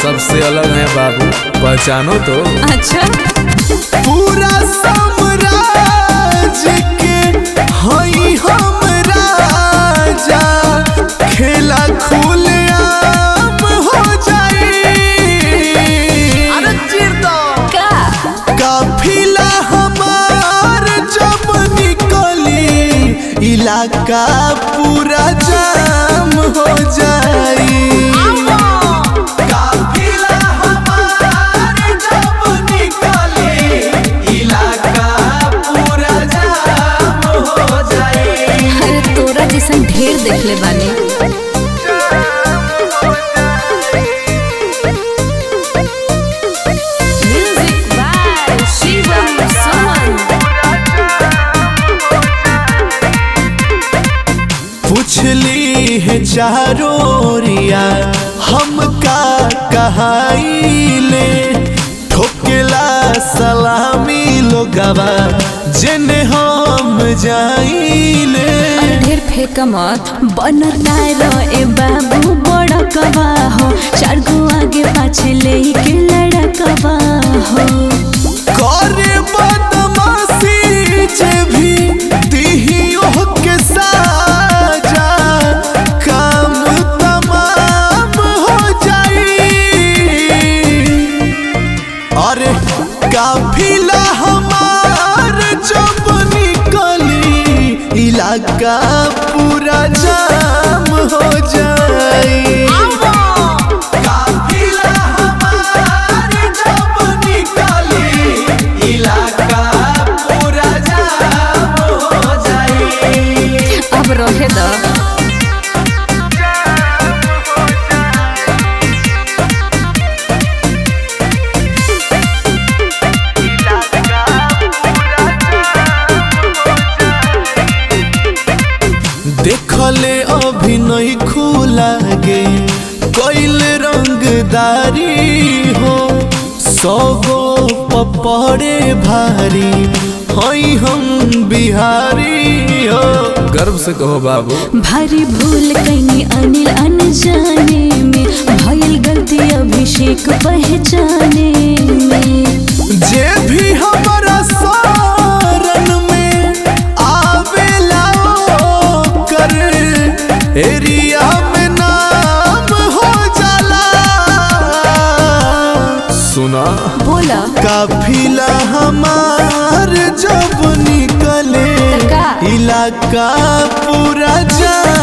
सबसे अलग है बाबू पहचानो तो अच्छा पूरा साम्राज्य के हई हम राजा खेला खुलेआम हो जाई का काफिला हमार जब निकली इलाका पूरा जाम हो जाई काफिला हमार जब निकली इलाका पूरा जाम हो जाई अरे तोरा जैसन ढेर देखले बानी म्यूजिक बाय शिवम सुमन पूछली है चारोरिया हम का कहाइले ठोकेला सलामी लोगवा जेने हम जाइले अरे ढेर फेंक मत बनर नायरो ए बाबू बड़ा कबा हो चार गो आगे पाछे ले के लड़कबा हो करे बदमाशी जे भी दिहियो के साजा काम तमाम हो जाई अरे काफिला हमार जब निकली इलाका पूरा जाम हो जाई काफिला हमार जब निकली इलाका पूरा जाम हो जाई अब रहे द देखले अभी नहीं खुला गे कैल रंगदारी हो सौगो पपड़े भारी हई हम बिहारी हो गर्व से कहो बाबू भारी भूल कैनी अनिल अनजाने में भइल गलती अभिषेक पहचाने में जे भी हमारा सारन में आवेला कर एरिया में नाम हो जाला सुना बोला काफिला हमार जब निकले तका। इलाका पूरा जाम